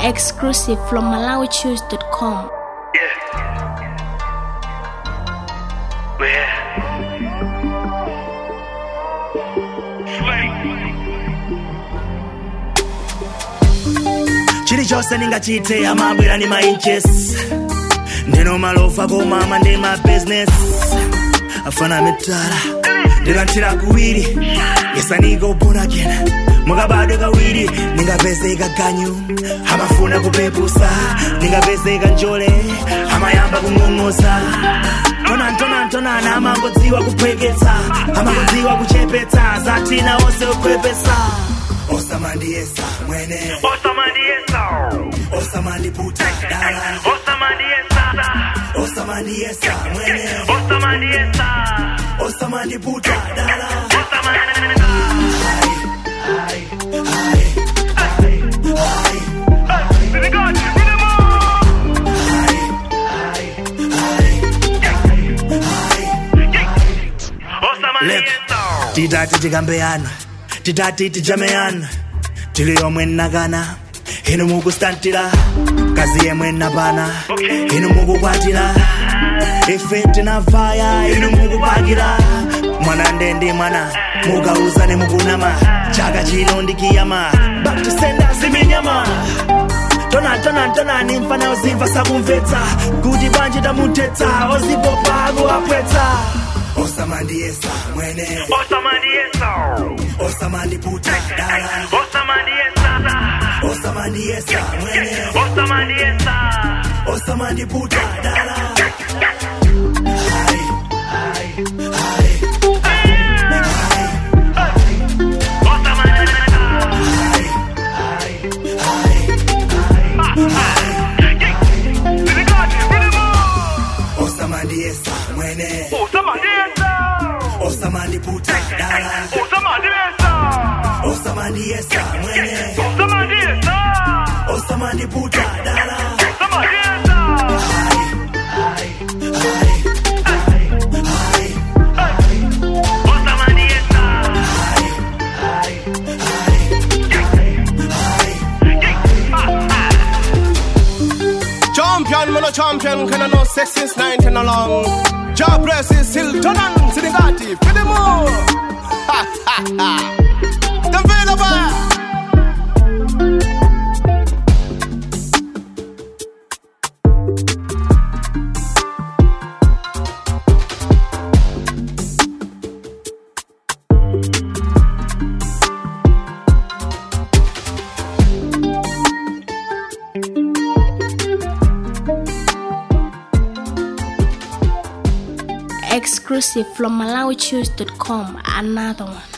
Exclusive from MalawiChoose.com. chilichonse ndingachite amabwera ndi ma inches ndino malofa komama ndi ma business afana mitala ndilanthira kuwiri yesaniko born again mukabadwe kawiri ningapezeka ganyu amafuna kupepusa ningapezeka njole amayamba kung'ong'osa tonantonantonana amangodziwa kuphweketsa amangodziwa kuchepetsa zatina onse kukhwepesa osamandiyesa mwene osamandiputa dala osamandiyesa mwene osamandiputa dala Lep. titati tikambeyana titati tijameyana tili yomwe nnakana inu mukustantira kazi yemwe nnapana inu mukukwatira ife tinavaya inu mukupakira mwana ndendi mwana mukauzane mukunama chaka chino ndikiyama back to sender ziminyama tona tona tona ni mfana ozimva sakumvetsa kuti bwanji tamutetsa ozipopa akuapwetsa osamandiyesa mwene osamandiputa dala osamandiyesa mwene osamandiputa dala osamandiyesa mwene osamandiputa dala osamandiyesa mwene osamandiputa dala Champion, man a champion, can I know sex since 19 along. Job press is still turn on, Sinigati, for the more. Ha ha ha. The Vilaba. Exclusive from MalawiChoose.com. Another one.